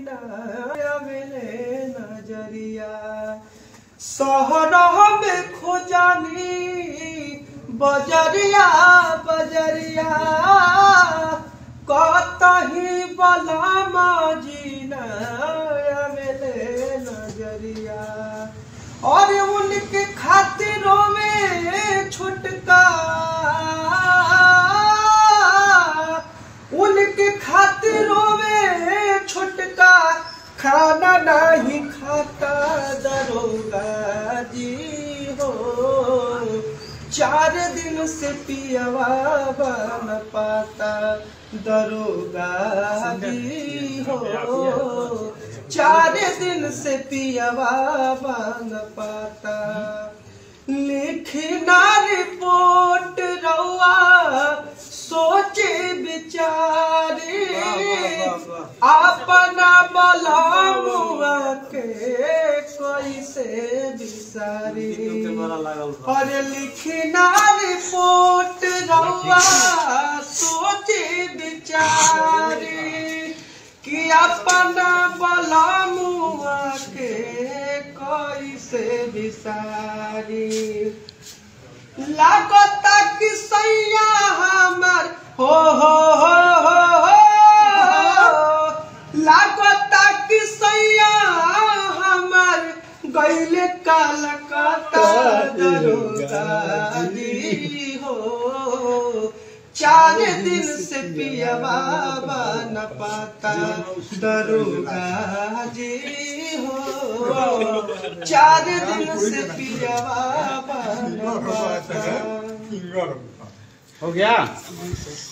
नयावेले नजरिया शहर में खोजानी बजरिया बजरिया कतही बलामा जी नयावेले नजरिया और उनके खातिरों में छुटका उनके खातिरों में छुटका खाना नहीं खाता दरोगा जी हो चार दिन से पियवा बन पाता दरोगा जी हो चार दिन से पियवा बन पाता लिखना रिपोर्ट रउआ सोचे विचारे अपना बलामुआ के कैसे बिसारी और लिखना रिपोर्ट रउआ सोचे विचारे कि अपना बलामुआ के कैसे बिसारी लागता कि सैया हमर हो हो हो हो हो लागता कि सैया हमर गैले कलकत्ता दरोगा जी हो चार दिन से पिया बाबा न पाता दरोगा जी हो चार दिन से पिया बाबा न पाता हो गया